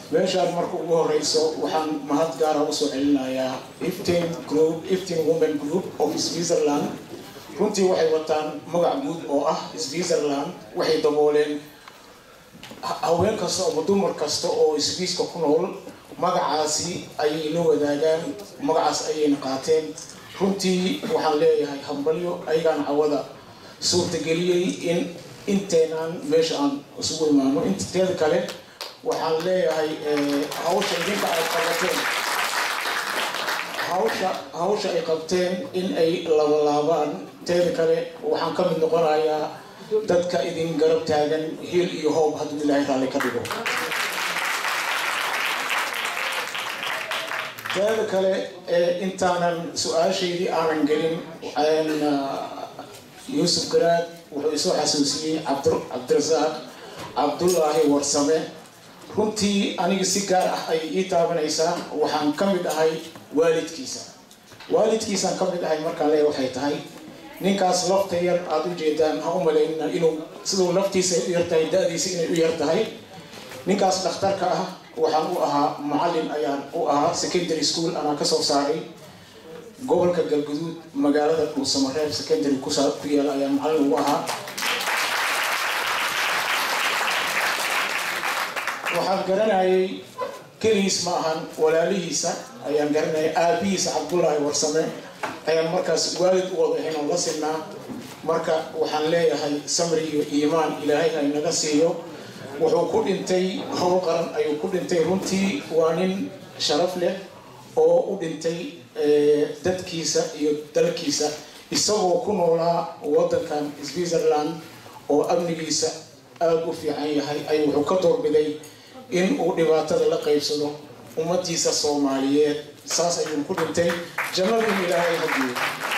meeshaan marka ugu horeyso waxaan mahad gaara usoo celinayaa iftin group iftin women group of switzerland runtii waxay wataan magac guud oo ah switzerland waxay dabooleen haween kasta ama dumar kasta oo swiiska ku nool magacaasi ayay la wadaagaan magacaas ayayna qaateen runtii waxaan leeyahay hambalyo ayagaan cawada suurtageliyey in inteenaan meesha aan isugu imaano inteeda kale waxaan leeyahay hawsha idinka ay qabateen hawsha hawsha ay qabteen in ay labalaabaan teeda kale waxaan ka mid noqonayaa dadka idin garab taagan hiil iyo hoob hadduu ilaahay raalli ka dhigo teeda kale intaanan su-aashaydii aanan gelin yuusuf garaad wuxuu isoo xasuusiyey cabdirasaaq cabdullaahi warsame runtii aniga si gaar ah ayay ii taabanaysaa waxaan ka mid ahay waalidkiisa waalidkiisaan ka mid ahay markaan leeya waxay tahay ninkaas lafta yar aada u jeedaan ha u malaynina inuu siduu laftiisa u yartahay da-diisa inay u yar tahay ninkaas dhakhtarka ah waxaan u ahaa macallin ayaan u ahaa secondary school anaa kasoo saaray gobolka galguduud magaalada dhuusamareeb secondary ku yaala ayaan macallin ugu ahaa waxaan garanayay keligiis ma ahan walaalihiisa ayaan garanayay aabihiisa cabdullaahi warsame ayaan markaas waalid u wada ahayn oo la sinaa marka waxaan leeyahay samri iyo iimaan ilaahay ay naga siiyo wuxuu ku dhintay howl qaran ayuu ku dhintay runtii waa nin sharaf leh oo u dhintay dadkiisa iyo dalkiisa isagoo ku noolaa wadankan switzerland oo amnigiisa aada u fiican yahay ay wuxuu ka doorbiday in uu dhibaatada la qaybsado ummadiisa soomaaliyeed saas ayuu ku dhintay jannada in ilaahay hadiyo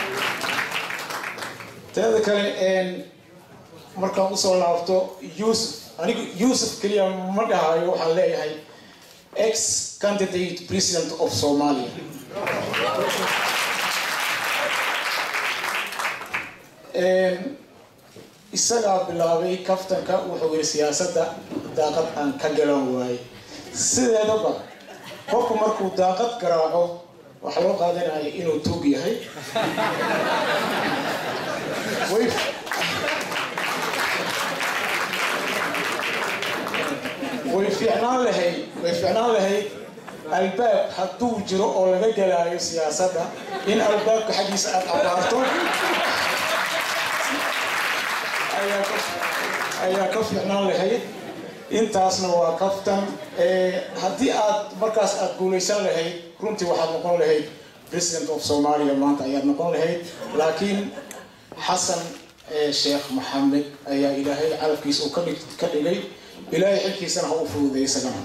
teeda kale markaan usoo laabto yuusuf anigu yuusuf keliya ma dhahayo waxaan leeyahay ex candidate president of somalia isagaa bilaabay kaftanka wuxuu yiri siyaasadda daaqad aan ka galan waaye sideedaba qofku markuu daaqad garaaco waxaa loo qaadanaya inuu tuug yahay way fiicnaan lahayd way fiicnaan lahayd albaab hadduu jiro oo laga galaayo siyaasadda in albaabka xaggiisa aada abaarto ayaa ka fiicnaan lahayd intaasna waa kaftan haddii aad markaas aada guulaysan lahayd runtii waxaad noqon lahayd president of somalia maanta ayaad noqon lahayd laakiin xasan sheekh maxamed ayaa ilaahay calafkiisa uu ka dhigay ilaahay xilkiisana ha u fududay isagana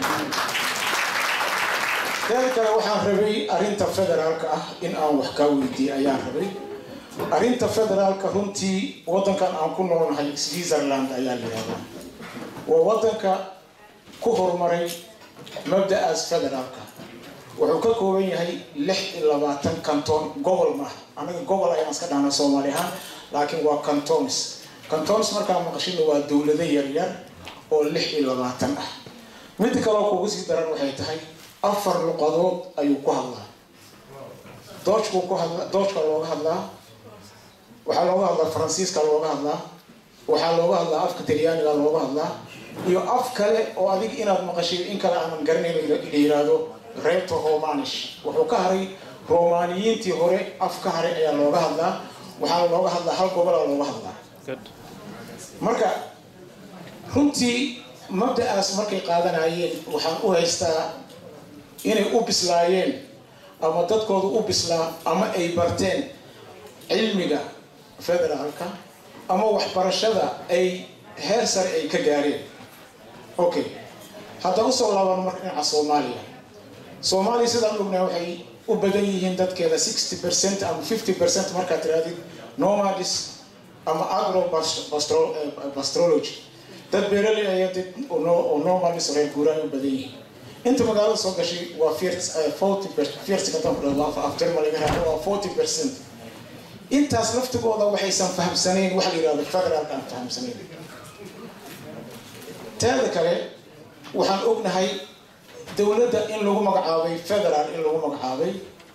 teeda kale waxaan rabay arrinta federaalka ah in aan wax kaa weydiiye ayaan rabay arrinta federaalka runtii waddankan aan ku noolnahay switzerland ayaa la yihahdaa waa waddanka ku horumaray mabda-aas federaalka wuxuu ka kooban yahay lix iyo labaatan canton gobol maaha anaga gobol ayaan iska dhahnaa soomaali ahaan laakiin waa cantons cantons markaa maqashina waa dowlado yaryar oo lix iyo labaatan ah midda kaleo kugu sii daran waxay tahay afar luqadood ayuu ku hadlaa doojkuu ku hadla doojka looga hadlaa waxaa looga hadlaa faransiiska looga hadlaa waxaa looga hadlaa afka talyaaniga looga hadlaa iyo af kale oo adig inaad maqashay in kale aanan garanayn la yiraahdo reto romanish wuxuu ka haray romaniyiintii hore af ka haray ayaa looga hadlaa waxaana looga hadlaa hal gobolaa looga hadlaa marka runtii mabda-aas markay qaadanayeen waxaan u haystaa inay u bislaayeen ama dadkooda u bislaa ama ay barteen cilmiga federaalka ama waxbarashada ay heer sare ay ka gaareen okay haddaan usoo laaban marka dhinaca soomaaliya soomaaliya sidaan ognahay waxay u badan yihiin dadkeeda sixty percent ama fifty percent markaad tirahdid nomadis ama agro bastrology dad beeraley aya dad oo nomadis reer guuraan u badan yihiin inta magaalada soo gashay waa forty afterma laga raado waa forty percent intaas laftigooda waxaysan fahamsanayn waxa la yihahdo federaalka aan fahamsanayn teeda kale waxaan ognahay dowladda in lagu magacaabay federal in lagu magacaabay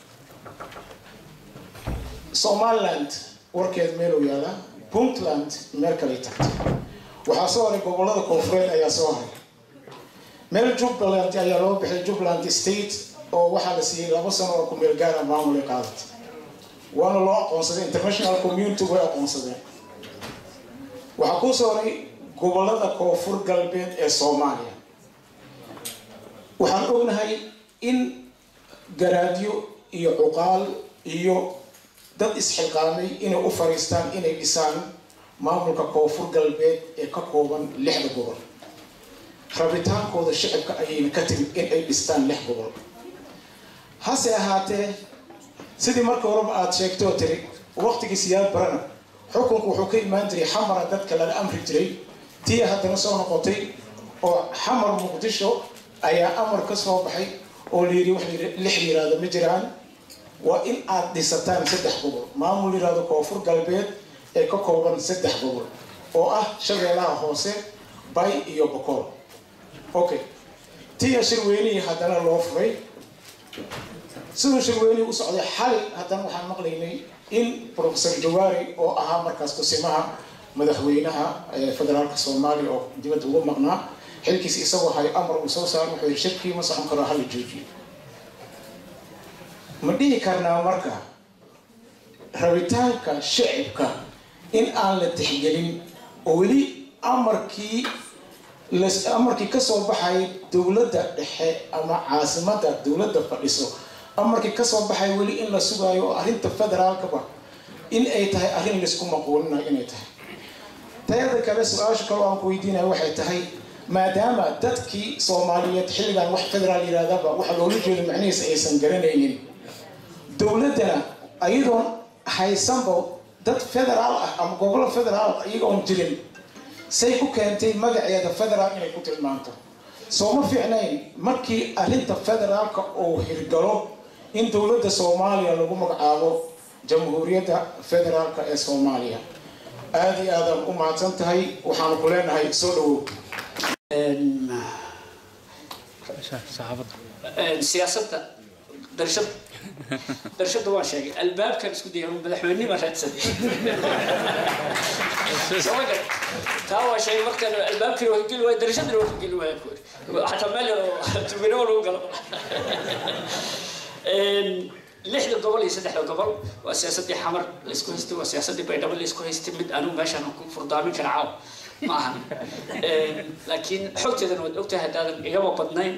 somaliland warkeed meeluu yaalaa puntland meel kaley tagtay waxaa soo haray gobolada koonfureed ayaa soo haray meel jubbaland ayaa loo bixay jubbaland state oo waxaa la siiyey laba sano oo kumeel gaara maamulay qaadatay waana loo aqoonsaday international community way aqoonsadeen waxaa kuu soo haray gobolada koonfur galbeed ee soomaaliya waxaan ognahay in garaadyo iyo cuqaal iyo dad isxilqaamay inay u fariistaan inay dhisaan maamulka koonfur galbeed ee ka kooban lixda gobol rabitaankooda shicibka ayayna ka timid in ay dhistaan lix gobol hase ahaatee sidii marka horeba aada sheegtoo tiri waqtigii siyaad barana xukunku wuxuu ka imaan jiray xamara dadka lala amri jiray tii haddana soo noqotay oo xamar muqdisho ayaa amar ka soo baxay oo layiri wax lix yiraahdo ma jiraan waa in aad dhisataan saddex gobol maamul yiraahdo koonfur galbeed ee ka kooban saddex gobol oo ah shabeelaha hoose bay iyo bokool okay tiya shirweynihii haddana loo furay siduu shirweynihii u socday xali haddana waxaan maqlaynay in professor jawaari oo ahaa markaas kusimaha madaxweynaha federaalka soomaaliya oo dibadda ugu maqnaa xilkiis isagoo hay amar uu soo saaro wuxuu yidhi shirkii ma socon karo hala joojiyo ma dhihi karnaa marka rabitaanka shicibka in aan la tixgelin oo weli amarkii amarkii kasoo baxay dowladda dhexe ama caasimada dowladda fadhiso amarkii kasoo baxay weli in la sugaayo oo arrinta federaalkaba in ay tahay arrin laysku maquulinayo inay tahay tayada kale su-aasha kale aan ku weydiinaya waxay tahay maadaama dadkii soomaaliyeed xilligan wax federaal yirahdaba waxa loola jeedo macnihiisa aysan garanaynin dowladdana ayadoon haysanba dad federaal ah ama gobolo federaal iyagoon jirin say ku keentay magaceeda federaal inay ku tilmaanto soo ma fiicnayn markii arrinta federaalka uu hirgalo in dowladda soomaaliya lagu magacaabo jamhuuriyadda federaalka ee soomaaliya aada iyo aadaan u mahadsan tahay waxaanu ku leenahay soo dhawow siyaasadda darshada darshada waan sheegay albaabkan isku daya madaxweynima raadsaday soo gar taa waa sheegay markaan albaabkii waa geli waaya darshadana waa geli waaya ku xataa meel yar oo tubinimo lagu galo lixda gobol iyo saddexda gobol waa siyaasadii xamar laysku haystay waa siyaasadii baydhabo laysku haystay mid anigu meeshaan ku furdaamin kara caaw ma ahan laakiin xogteedana waad ogtahay haddaadan igaba badnayn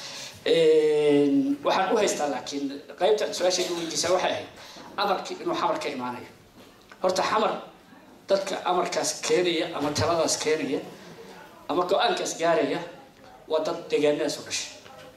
waxaan u haystaa laakiin qaybta su-aashayga weydiisaa waxay ahayd amarkii inuu xamar ka imaanayo horta xamar dadka amarkaas keenaya ama taladaas keenaya ama go-aankaas gaaraya waa dad deegaanadaas u dhashay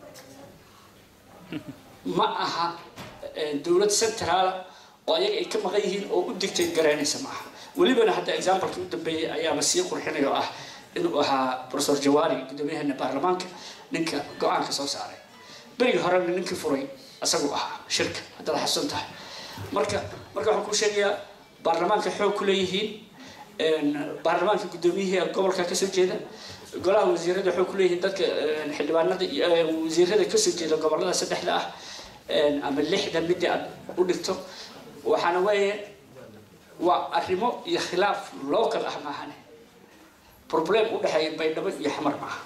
ma aha dowlad centraala oo ayaga ay ka maqan yihiin oo u digtay garaynaysa ma aha welibana hadda examplekii u dambeeyey ayaaba sii qurxinaya oo ah inuu ahaa professor jawaari gudoomiyahana baarlamaanka ninka go-aanka soo saaray berigii horena ninkii furay isagu ahaa shirka haddaad xasusan tahay marka marka waxaan kuu sheegayaa baarlamaanka xoog ku leeyihiin baarlamaanka guddoomiyihii gobolka kasoo jeeda golaha wasiirada xoog ku leeyihiin dadka xildhibaanada wasiirada kasoo jeeda gobolada saddexda ah ama lixda midii aad u dhigto waxaana weeye waa arrimo iyo khilaaf local ah maahane problem u dhexeeya baydhabo iyo xamar maaha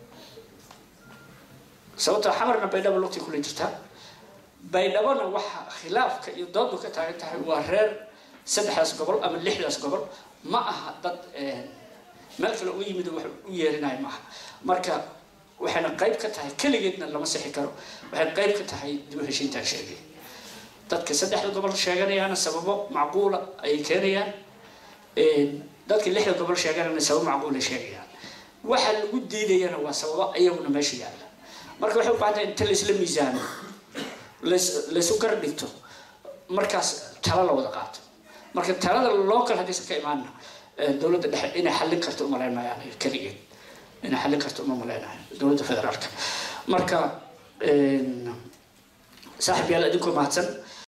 sababtoo xamarna baydhabo lugtay kula jirtaa baydhabona waxa khilaafka iyo doodu ka taagan tahay waa reer saddexdaas gobol ama lixdaas gobol ma aha dad meel kale u yimid wax u yeerinayo maaha marka waxayna qayb ka tahay keligeedna lama sixi karo waxay qayb ka tahay dib u heshiintaan sheegay dadka saddexda gobol sheeganayaana sababo macquula ayay keenayaan dadka lixda gobol sheeganayana sababo macquula sheegayaan waxa lagu diidayana waa sababo iyaguna meesha yaalla marka waxay u baahan tahay inta laysla miisaano laysu gar dhigto markaas talo la wada qaato marka talada local haddaysan ka imaanna dowladda dhexe inay xallin karto umalayn maayaan keligeed inay xallin karto uma malaynayo dowladda federaalka marka saaxib yaal idinkoo mahadsan